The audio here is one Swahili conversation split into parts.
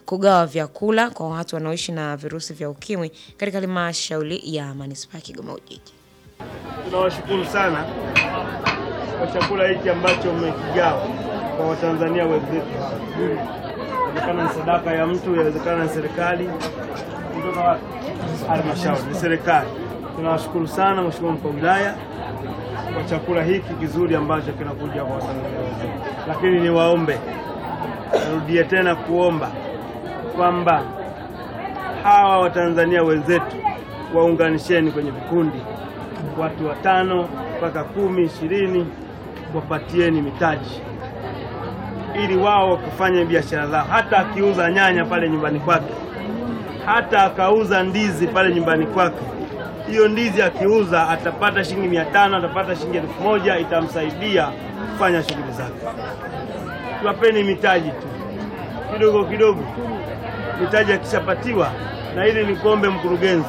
kugawa vyakula kwa watu wanaoishi na virusi vya ukimwi katika halmashauri ya manispaa ya Kigoma Ujiji. Tunawashukuru sana kwa chakula hiki ambacho mmekigawa kwa Watanzania wenzetu. Inawezekana ni sadaka ya mtu, inawezekana ni serikali, kutoka wapi? Halmashauri, ni serikali. Tunawashukuru sana Mheshimiwa mkuu wa wilaya kwa chakula hiki kizuri ambacho kinakuja kwa Watanzania wenzetu, lakini niwaombe, narudie tena kuomba kwamba hawa Watanzania wenzetu waunganisheni kwenye vikundi, watu watano mpaka kumi ishirini, wapatieni mitaji ili wao wakufanye biashara zao. Hata akiuza nyanya pale nyumbani kwake, hata akauza ndizi pale nyumbani kwake, hiyo ndizi akiuza atapata shilingi mia tano atapata shilingi elfu moja itamsaidia kufanya shughuli zake. Tuwapeni mitaji tu kidogo kidogo, mitaji akishapatiwa, na hili ni kuombe mkurugenzi,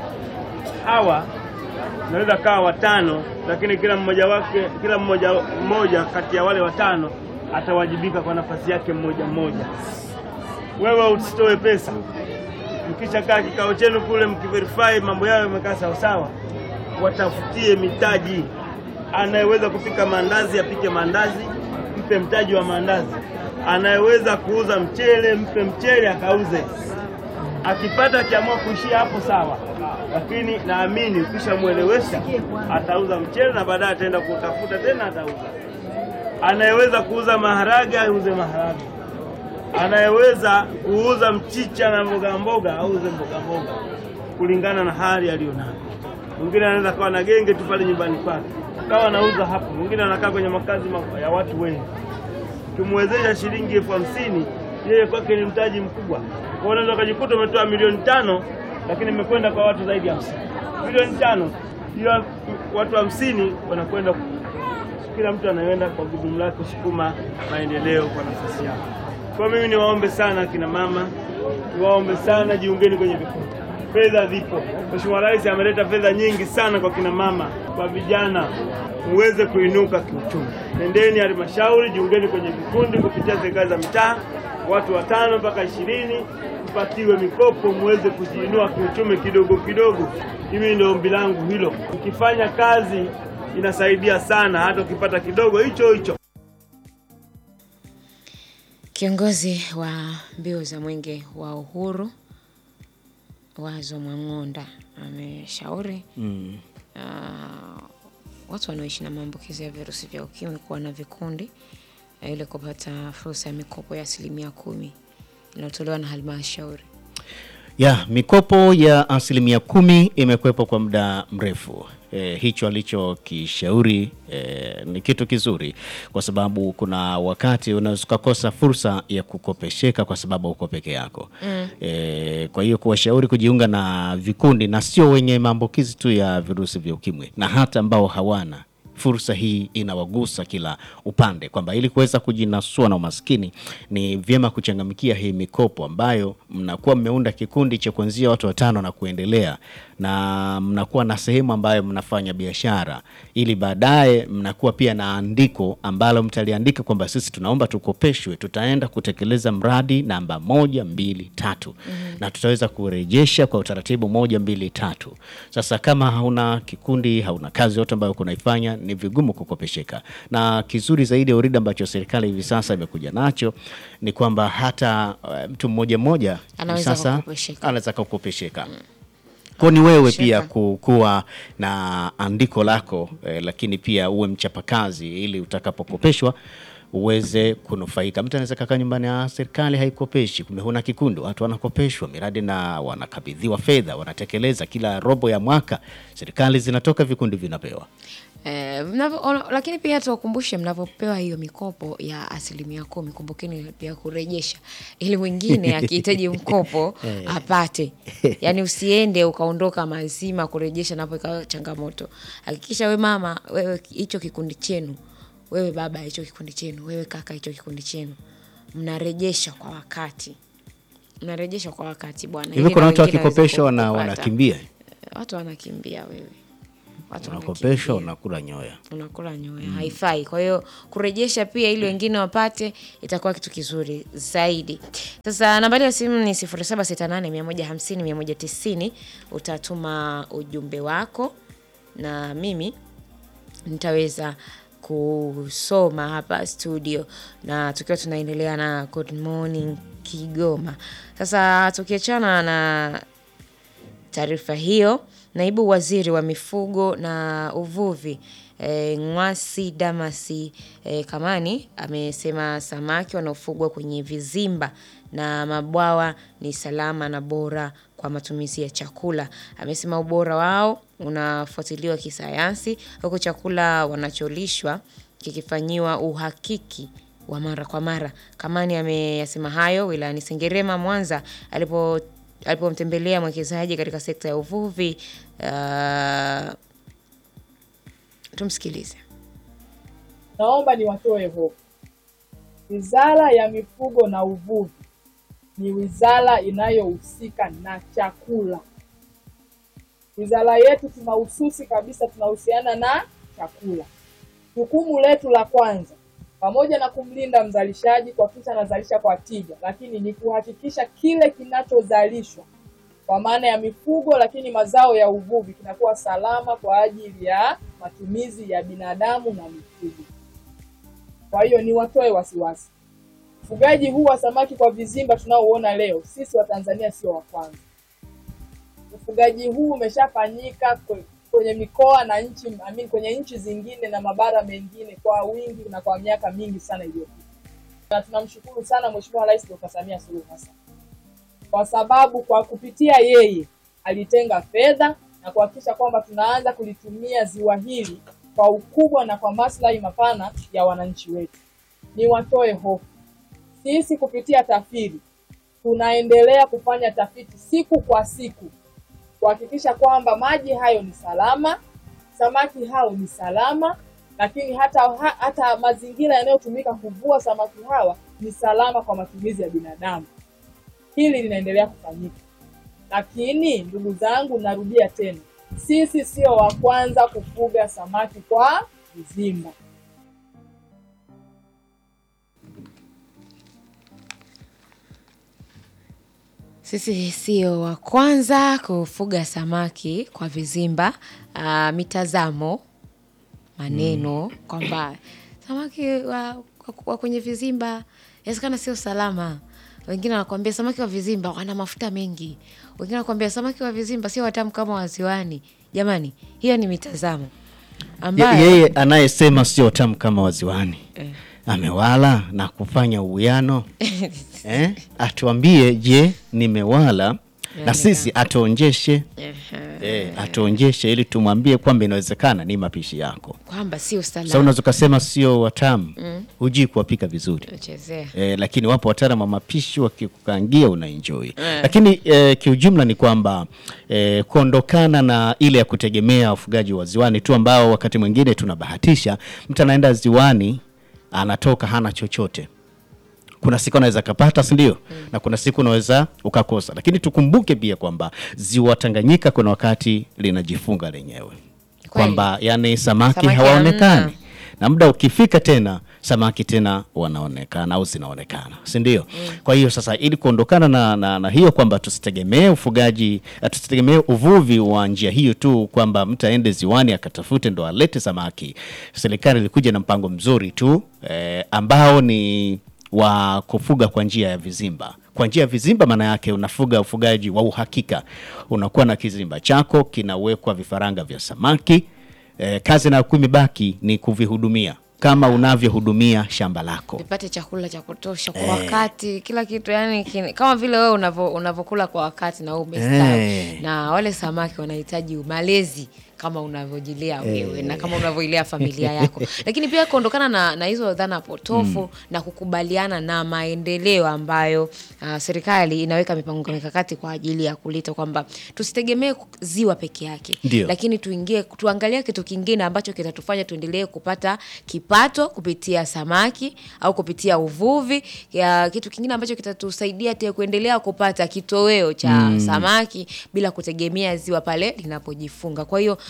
hawa naweza kawa watano, lakini kila mmoja wake, kila mmoja mmoja kati ya wale watano atawajibika kwa nafasi yake mmoja mmoja. Wewe usitoe pesa, mkishakaa kikao chenu kule, mkiverify mambo yao yamekaa sawasawa, watafutie mitaji. Anayeweza kupika maandazi apike maandazi, mpe mtaji wa maandazi. Anayeweza kuuza mchele, mpe mchele akauze. Akipata akiamua kuishia hapo sawa, lakini naamini ukishamwelewesha atauza mchele na baadaye ataenda kutafuta tena atauza. Anayeweza kuuza maharage auze maharage, anayeweza kuuza mchicha na mboga mboga auze mboga mboga, kulingana na hali aliyonayo. Mwingine anaweza kawa na genge tu pale nyumbani kwake kawa anauza hapo, mwingine anakaa kwenye makazi ma- ya watu wengi. Ukimwezesha shilingi elfu hamsini yeye kwake ni mtaji mkubwa. Kwa hiyo unaweza ukajikuta umetoa milioni tano lakini imekwenda kwa watu zaidi ya hamsini. Milioni tano hiyo watu hamsini wanakwenda, kila mtu anaenda kwa gudumu lake kusukuma maendeleo kwa nafasi yake. Kwa mimi niwaombe sana kina mama, niwaombe sana jiungeni kwenye vikundi. Fedha zipo. Mheshimiwa Rais ameleta fedha nyingi sana kwa kina mama, kwa vijana muweze kuinuka kiuchumi. Nendeni halmashauri, jiungeni kwenye vikundi kupitia serikali za mitaa, watu watano mpaka ishirini, mpatiwe mikopo muweze kujiinua kiuchumi kidogo kidogo. Mimi ndio ombi langu hilo. Ukifanya kazi inasaidia sana, hata ukipata kidogo hicho hicho. Kiongozi wa mbio za mwenge wa uhuru Wazo Mwang'onda ameshauri Mm. ah, watu wanaoishi na maambukizi ya virusi vya ukimwi kuwa na vikundi eh, ili kupata fursa ya mikopo ya asilimia kumi inayotolewa na halmashauri. Ya, mikopo ya asilimia kumi imekwepo kwa muda mrefu. E, hicho alichokishauri e, ni kitu kizuri kwa sababu kuna wakati unaweza ukakosa fursa ya kukopesheka kwa sababu uko peke yako. Mm. E, kwa hiyo kuwashauri kujiunga na vikundi na sio wenye maambukizi tu ya virusi vya ukimwi na hata ambao hawana fursa hii inawagusa kila upande, kwamba ili kuweza kujinasua na umaskini ni vyema kuchangamkia hii mikopo ambayo mnakuwa mmeunda kikundi cha kuanzia watu watano na kuendelea, na mnakuwa na sehemu ambayo mnafanya biashara, ili baadaye mnakuwa pia na andiko ambalo mtaliandika kwamba sisi tunaomba tukopeshwe, tutaenda kutekeleza mradi namba moja mbili tatu na tutaweza kurejesha kwa utaratibu moja mbili tatu. Sasa kama hauna kikundi, hauna kazi yote ambayo kunaifanya, ni vigumu kukopesheka. Na kizuri zaidi ya uridi ambacho serikali hivi sasa imekuja nacho ni kwamba hata uh, mtu mmoja mmoja hivi Anaweza sasa kukopesheka. anaweza kukopesheka kwa ni wewe Sheka. pia ku- kuwa na andiko lako eh, lakini pia uwe mchapakazi ili utakapokopeshwa uweze kunufaika. Mtu anaweza kakaa nyumbani, ah, serikali haikopeshi, kumbe huna kikundi, watu wanakopeshwa miradi na wanakabidhiwa fedha, wanatekeleza kila robo ya mwaka, serikali zinatoka, vikundi vinapewa. Eh, mnavyo- ono- lakini pia tuwakumbushe mnavyopewa hiyo mikopo ya asilimia kumi, kumbukeni pia kurejesha, ili mwingine akihitaji mkopo apate. Yaani usiende ukaondoka mazima kurejesha, napo ikawa changamoto. Hakikisha we mama, wewe hicho kikundi chenu, wewe baba hicho kikundi chenu, wewe kaka hicho kikundi chenu, mnarejesha kwa wakati, mnarejesha kwa wakati bwana. Hivi ili kuna na watu wengine waweze wakikopeshwa wana, kupata. wanakimbia Watu wanakimbia wewe watu unakopeshwa wanakimbia. unakula nyoya. unakula nyoya haifai kwa hiyo kurejesha pia ili wengine wapate itakuwa kitu kizuri zaidi sasa nambari ya simu ni 0768150190 utatuma ujumbe wako na mimi nitaweza kusoma hapa studio na tukiwa tunaendelea na good morning kigoma sasa tukiachana na taarifa hiyo, naibu waziri wa mifugo na uvuvi e, Ng'wasi Damasi e, Kamani amesema samaki wanaofugwa kwenye vizimba na mabwawa ni salama na bora kwa matumizi ya chakula. Amesema ubora wao unafuatiliwa kisayansi, huku chakula wanacholishwa kikifanyiwa uhakiki wa mara kwa mara. Kamani ameyasema hayo wilayani Sengerema, Mwanza alipo alipomtembelea mwekezaji katika sekta ya uvuvi. Uh, tumsikilize. Naomba niwatoe hofu. Wizara ya Mifugo na Uvuvi ni wizara inayohusika na chakula. Wizara yetu tunahususi kabisa, tunahusiana na chakula. Jukumu letu la kwanza, pamoja na kumlinda mzalishaji kuhakikisha anazalisha kwa tija, lakini ni kuhakikisha kile kinachozalishwa kwa maana ya mifugo, lakini mazao ya uvuvi kinakuwa salama kwa ajili ya matumizi ya binadamu na mifugo. Kwa hiyo ni watoe wasiwasi. Ufugaji huu wa samaki kwa vizimba tunaouona leo, sisi wa Tanzania sio wa kwanza. Ufugaji huu umeshafanyika kwe- kwenye mikoa na nchi I mean, kwenye nchi zingine na mabara mengine kwa wingi na kwa miaka mingi sana iliyopita, na tunamshukuru sana Mheshimiwa Rais Dr. Samia Suluhu Hassan kwa sababu kwa kupitia yeye alitenga fedha na kuhakikisha kwamba tunaanza kulitumia ziwa hili kwa ukubwa na kwa maslahi mapana ya wananchi wetu. Ni watoe hofu, sisi kupitia TAFIRI tunaendelea kufanya tafiti siku kwa siku kuhakikisha kwamba maji hayo ni salama, samaki hao ni salama, lakini hata ha, hata mazingira yanayotumika kuvua samaki hawa ni salama kwa matumizi ya binadamu. Hili linaendelea kufanyika, lakini ndugu zangu, narudia tena, sisi sio wa kwanza kufuga samaki kwa vizimba. Sisi sio wa kwanza kufuga samaki kwa vizimba. Uh, mitazamo maneno kwamba samaki wa, wa kwenye vizimba inawezekana sio salama. Wengine wanakuambia samaki wa vizimba wana mafuta mengi, wengine wanakuambia samaki wa vizimba sio watamu kama waziwani. Jamani, hiyo ni mitazamo Ye- ambayo Yeye anayesema sio tamu kama waziwani amewala na kufanya uwiano eh? Atuambie, je, nimewala na sisi atuonjeshe eh, atuonjeshe ili tumwambie kwamba inawezekana ni mapishi yako. kwamba sio Sasa salama. unaweza ukasema sio watamu, hujui kuwapika vizuri Chezea. eh, lakini wapo wataalamu wa mapishi wakikukangia unaenjoy lakini eh, kiujumla ni kwamba eh, kuondokana na ile ya kutegemea ufugaji wa ziwani tu ambao wakati mwingine tunabahatisha mtu anaenda ziwani anatoka hana chochote kuna siku anaweza kapata si ndio na kuna siku unaweza ukakosa lakini tukumbuke pia kwamba ziwa tanganyika kuna wakati linajifunga lenyewe kwamba yani samaki, Samaki hawaonekani hamna. na muda ukifika tena samaki tena wanaonekana au zinaonekana si ndio kwa hiyo sasa ili kuondokana na, na, na hiyo kwamba tusitegemee ufugaji eh, tusitegemee uvuvi wa njia hiyo tu kwamba mtu aende ziwani akatafute ndo alete samaki serikali ilikuja na mpango mzuri tu eh, ambao ni wa kufuga kwa njia ya vizimba kwa njia ya vizimba maana yake unafuga ufugaji wa uhakika unakuwa na kizimba chako kinawekwa vifaranga vya samaki eh, kazi na imebaki ni kuvihudumia kama unavyohudumia shamba lako vipate chakula cha kutosha kwa wakati, kila kitu yani kini, kama vile wewe unavyo- unavyokula kwa wakati na wewe umestawi Eh. na wale samaki wanahitaji malezi kama unavyojilia wewe na kama unavyoilea familia yako, lakini pia kuondokana na, na hizo dhana potofu na kukubaliana na maendeleo ambayo uh, serikali inaweka mipango mikakati kwa ajili ya kuleta kwamba tusitegemee ziwa peke yake Ndio. lakini tuingie tuangalie kitu kingine ambacho kitatufanya tuendelee kupata kipato kupitia samaki au kupitia uvuvi ya kitu kingine ambacho kitatusaidia tena kuendelea kupata kitoweo cha samaki bila kutegemea ziwa pale linapojifunga. Kwa hiyo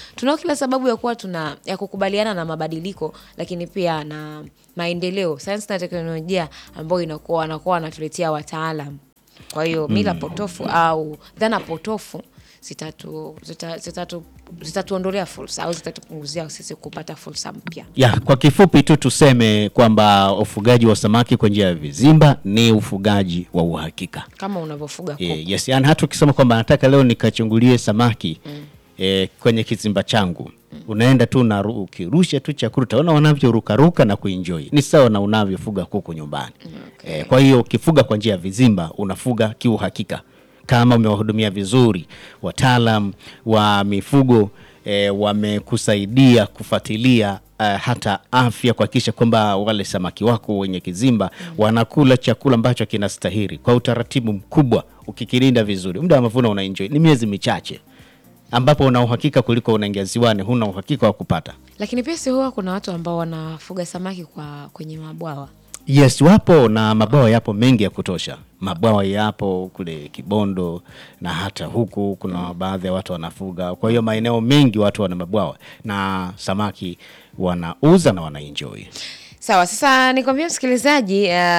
tunao kila sababu ya kuwa tuna ya kukubaliana na mabadiliko, lakini pia na maendeleo, sayansi na teknolojia ambayo inakuwa wanakuwa wanatuletea wataalam. Kwa hiyo mila potofu au dhana potofu zitatu zita- zitatu zitatuondolea fursa au zitatupunguzia sisi kupata fursa mpya. Ya, kwa kifupi tu tuseme kwamba ufugaji wa samaki kwa njia ya vizimba ni ufugaji wa uhakika. kama unavyofuga kuku. Eh, yes, yani hata ukisema kwamba nataka leo nikachungulie samaki eh, kwenye kizimba changu unaenda tu na ukirusha tu chakula utaona wanavyorukaruka na kuenjoy. Ni sawa na unavyofuga kuku nyumbani. Eh, kwa hiyo ukifuga kwa njia ya vizimba unafuga kiuhakika kama umewahudumia vizuri wataalam wa mifugo eh, wamekusaidia kufuatilia eh, hata afya kuhakikisha kwamba wale samaki wako wenye kizimba wanakula chakula ambacho kinastahili kwa utaratibu mkubwa, ukikilinda vizuri, muda wa mavuno unaenjoy. Ni miezi michache ambapo una uhakika kuliko unaingia ziwani, huna uhakika wa kupata. Lakini pia si huwa kuna watu ambao wanafuga samaki kwa kwenye mabwawa. Yes, wapo na mabwawa yapo mengi ya kutosha. Mabwawa yapo kule Kibondo na hata huku kuna baadhi ya watu wanafuga. Kwa hiyo maeneo mengi watu wana mabwawa na samaki wanauza na wanaenjoy. Sawa, sasa nikwambia msikilizaji,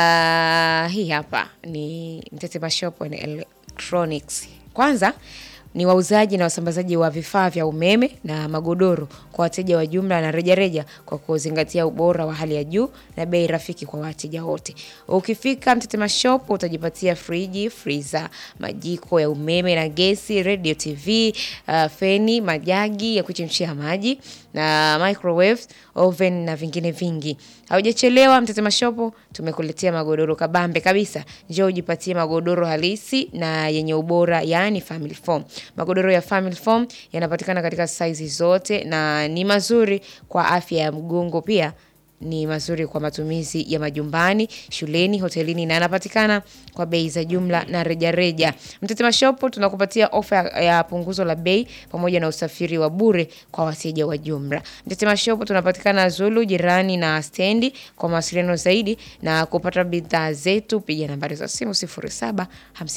uh, hii hapa ni Mtetema Shop and Electronics. Kwanza ni wauzaji na wasambazaji wa vifaa vya umeme na magodoro kwa wateja wa jumla na rejareja kwa kuzingatia ubora wa hali ya juu na bei rafiki kwa wateja wote. Ukifika Mtetema Shop utajipatia friji, freezer, majiko ya umeme na gesi, radio, TV, uh, feni, majagi ya kuchemshia maji na microwave, oven na vingine vingi. Haujachelewa, Mtetema Shop tumekuletea magodoro kabambe kabisa. Njoo ujipatie magodoro halisi na yenye ubora, yaani family foam. Magodoro ya family foam yanapatikana katika saizi zote na ni mazuri kwa afya ya mgongo pia ni mazuri kwa matumizi ya majumbani, shuleni, hotelini na yanapatikana kwa bei za jumla na rejareja. Mtetema Shop tunakupatia ofa ya- ya punguzo la bei pamoja na usafiri wa bure kwa wateja wa jumla. Mtetema Shop tunapatikana Zulu jirani na stendi. Kwa mawasiliano zaidi na kupata bidhaa zetu piga nambari za simu 0753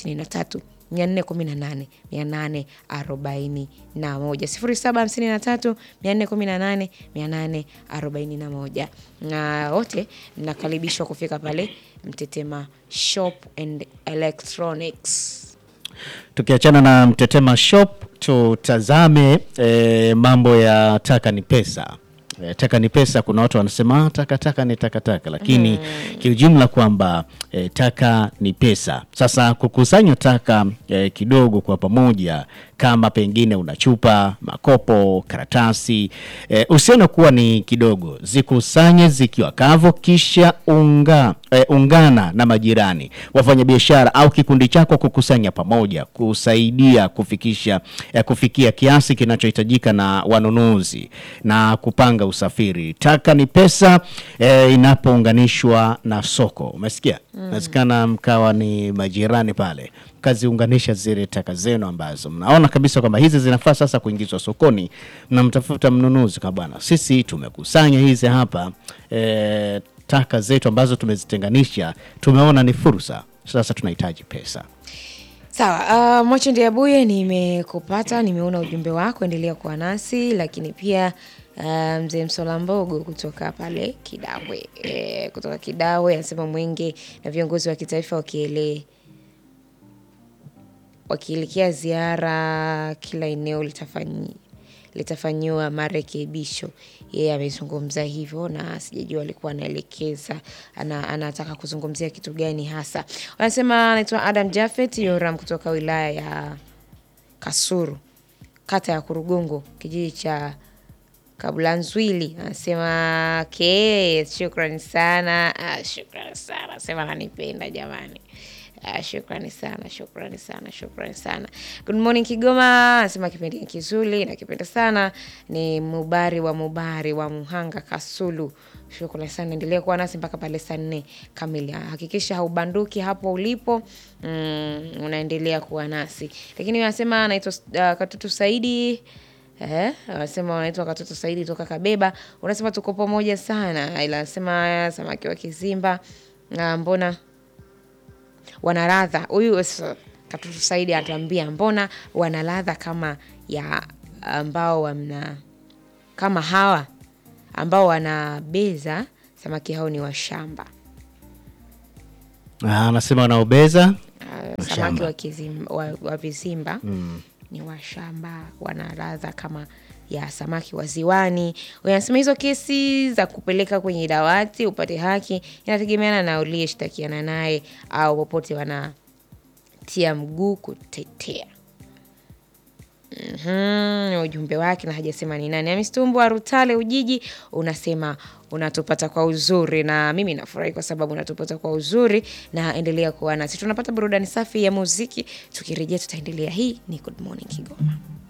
418 841 0753 418 841 na wote mnakaribishwa kufika pale Mtetema Shop and Electronics. Tukiachana na Mtetema Shop tutazame eh, mambo ya taka ni pesa. Eh, taka ni pesa. Kuna watu wanasema "Ah, taka taka ni takataka, lakini kiujumla kwamba eh, taka ni pesa. Sasa kukusanya taka eh, kidogo kwa pamoja, kama pengine una chupa, makopo, karatasi eh, usione kuwa ni kidogo, zikusanye zikiwa kavu, kisha unga, eh, ungana na majirani, wafanyabiashara au kikundi chako kukusanya pamoja, kusaidia kufikisha eh, kufikia kiasi kinachohitajika na wanunuzi na kupanga usafiri. Taka ni pesa eh, inapounganishwa na soko. Umesikia? Inawezekana mkawa ni majirani pale, mkaziunganisha zile taka zenu ambazo mnaona kabisa kwamba hizi zinafaa sasa kuingizwa sokoni, mnamtafuta mnunuzi kwa bwana, sisi tumekusanya hizi hapa eh, taka zetu ambazo tumezitenganisha, tumeona ni fursa, sasa tunahitaji pesa. Sawa, uh, Mocho Ndiabuye, nimekupata, nimeona ujumbe wako, endelea kuwa nasi, lakini pia uh, mzee Msola Mbogo kutoka pale Kidawe e, kutoka Kidawe anasema Mwenge na viongozi wa kitaifa wakielee wakielekea ziara kila eneo litafanyi litafanyiwa marekebisho. Yeye amezungumza hivyo na sijajua alikuwa anaelekeza ana, anataka kuzungumzia kitu gani hasa. Wanasema anaitwa Adam Jafet Yoram kutoka wilaya ya Kasuru, kata ya Kurugongo, kijiji cha Kabulanzwili. Anasema ke, shukrani sana. Ah, shukrani sana, anasema ananipenda jamani. Ah, shukrani sana, shukrani sana, shukrani sana. Good morning Kigoma, anasema kipindi ni kizuri nakipenda sana. Ni Mubari wa Mubari wa Muhanga Kasulu. Shukrani sana, endelea kuwa nasi mpaka pale saa nne kamili. Hakikisha haubanduki hapo ulipo, mm, unaendelea kuwa nasi. Lakini anasema anaitwa uh, Katutu Saidi Eh, wanasema wanaitwa Katoto Saidi toka Kabeba. Unasema tuko pamoja sana, ila anasema samaki wa kizimba ah, mbona wana ladha. Huyu s- Katoto Saidi anatuambia mbona wana ladha kama ya ambao wana kama hawa ambao wanabeza samaki hao ni washamba. Ah, anasema wanaobeza Uh, samaki wa, kizim, wa, wa vizimba ni washamba, wana ladha kama ya samaki wa ziwani. Wanasema hizo kesi za kupeleka kwenye dawati upate haki inategemeana na uliyeshtakiana naye au popote wanatia mguu kutetea. Mhm, ujumbe wake na hajasema ni nani. Amistumbu wa Rutale Ujiji unasema unatupata kwa uzuri, na mimi nafurahi kwa sababu unatupata kwa uzuri, na endelea kuwa nasi. Tunapata burudani safi ya muziki, tukirejea tutaendelea. Hii ni Good Morning Kigoma.